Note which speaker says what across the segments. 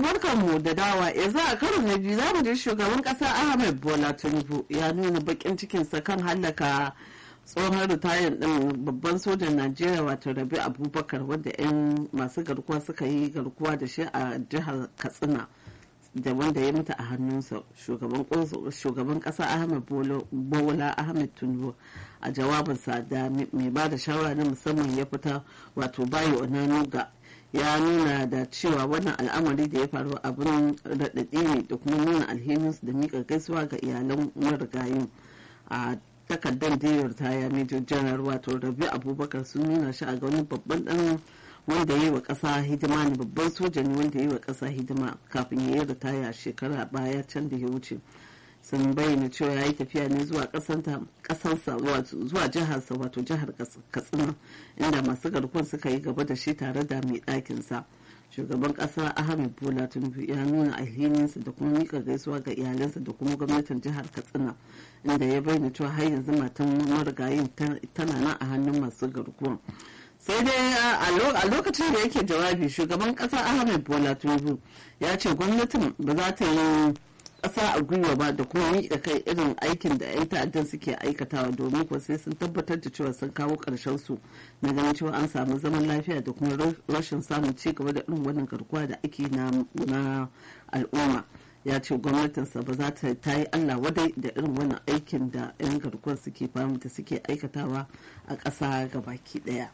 Speaker 1: barkanmu da dawa yanzu a karo na biyu za mu je shugaban kasa ahmed bola tinubu ya nuna bakin cikinsa kan hallaka tsohon ritayin din babban sojan najeriya wato rabi abubakar wadda 'yan masu garkuwa suka yi garkuwa da shi a jihar katsina da wanda ya mutu a hannunsa shugaban kasa ahmed bola ahmed tinubu a jawabinsa da mai ba da shawara na musamman ya fita wato bayo onanuga ya nuna da cewa wannan al'amari da ya faru abin raɗaɗi ne da kuma nuna alhininsu da miƙa gaisuwa ga iyalan marigayin a takardar diyar ta ya major janar wato rabi abubakar sun nuna shi a ga wani babban dan wanda ya yi wa ƙasa hidima ne babban soja ne wanda ya yi wa ƙasa hidima kafin ya yi ritaya shekara baya can da ya wuce sun bayyana cewa ya yi tafiya ne zuwa ƙasarsa zuwa jiharsa wato jihar katsina inda masu garkuwar suka yi gaba da shi tare da mai ɗakinsa shugaban ƙasa ahmed bola tinubu ya nuna alhininsa da kuma mika gaisuwa ga iyalansa da kuma gwamnatin jihar katsina inda ya bayyana cewa har yanzu matan marigayin tana nan a hannun masu garkuwar sai dai a lokacin da yake jawabi shugaban ƙasa ahmed bola tinubu ya ce gwamnatin ba za ta yi ƙasa a gwiwa ba da kuma miƙa kai irin aikin da 'yan ta'addan suke aikatawa domin kuwa sai sun tabbatar da cewa sun kawo ƙarshen su na ganin cewa an samu zaman lafiya da kuma rashin samun ci gaba da irin wannan garkuwa da ake na al'umma ya ce gwamnatinsa ba za ta ta yi allah wadai da irin wannan aikin da 'yan garkuwar suke famu da suke aikatawa a ƙasa gabaki ɗaya.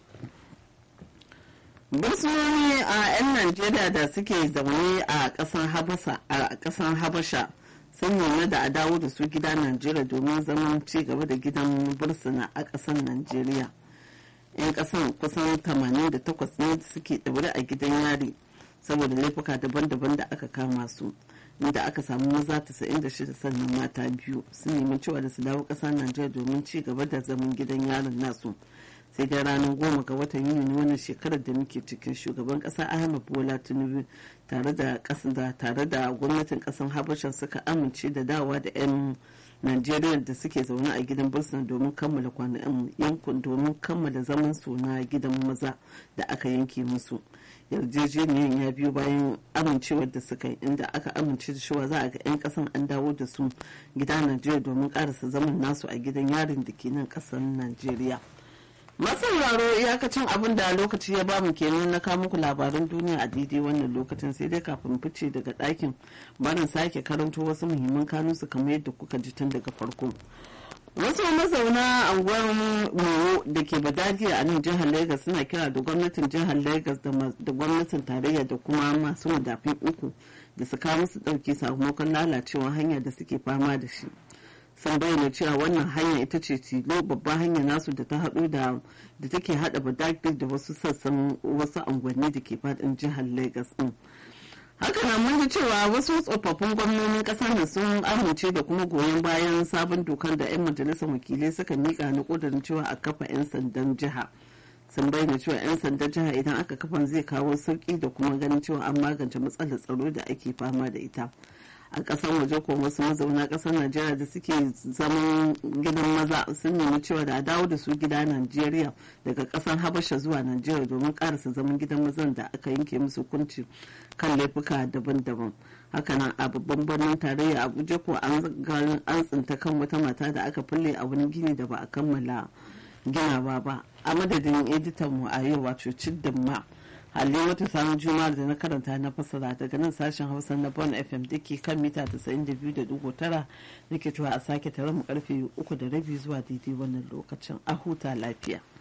Speaker 1: bursunoni a 'yan najeriya da suke zaune a ƙasar habasha sun nuna da a dawo da su gida najeriya domin zaman ci gaba da gidan bursuna a ƙasar najeriya 'yan ƙasan kusan 88 ne suke ɗaure a gidan yari saboda laifuka daban-daban da aka kama su inda aka samu maza 96 sannan mata biyu sun nemi cewa da su dawo ƙasar najeriya domin ci gaba da zaman gidan yarin nasu sai dai ranar goma ga watan yuni wannan shekarar da muke cikin shugaban kasa ahmed bola tinubu tare da da tare da gwamnatin kasan habasha suka amince da dawa da 'yan najeriya da suke zaune a gidan bursun domin kammala kwanan yankun domin kammala zaman su na gidan maza da aka yanke musu yarjejeniyar ya biyo bayan amincewar da suka yi inda aka amince da cewa za a ga 'yan kasan an dawo da su gida najeriya domin karasa zaman nasu a gidan yarin da ke nan kasan najeriya masauraro iyakacin abin da lokaci ya bamu kenan na kawo muku labaran duniya a daidai wannan lokacin sai dai kafin fice daga ɗakin barin sake karanto wasu muhimman kanunsu kamar yadda kuka ji tun daga farko wasu mazauna anguwar moro da ke badadiya a nan jihar lagos suna kira da gwamnatin jihar lagos da gwamnatin tarayya da kuma masu madafin uku da su kawo musu ɗauki sakamakon lalacewar hanya da suke fama da shi sun bayyana cewa wannan hanya ita ce tilo babban hanya nasu da ta haɗu da da take haɗa badagdik da wasu sassan wasu unguwanni da ke faɗin jihar lagos din haka na mun cewa wasu tsofaffin gwamnonin ƙasar nan sun amince da kuma goyon bayan sabon dokar da 'yan majalisar wakilai suka mika na ƙudurin cewa a kafa 'yan sandan jiha sun bayyana cewa 'yan sandan jiha idan aka kafa zai kawo sauƙi da kuma ganin cewa an magance matsalar tsaro da ake fama da ita a kasar waje ko wasu mazauna kasar najeriya da suke zaman gidan maza sun nemi cewa da a dawo da su gida najeriya daga kasar habasha zuwa najeriya domin karasa zaman gidan mazan da aka yanke musu hukunci kan laifuka daban-daban hakanan a babban birnin tarayya abuja ko an tsinta kan wata mata da aka fulle a wani gini da ba a kammala ginawa ba a madadin editan mu a yau wato ciddan ma halin wata samun juma'ar da na karanta na fasara daga nan sashen hausa na bon fm da ke kan mita 92.9 nake cewa a sake tare mu karfe uku da rabi zuwa daidai wannan lokacin a huta lafiya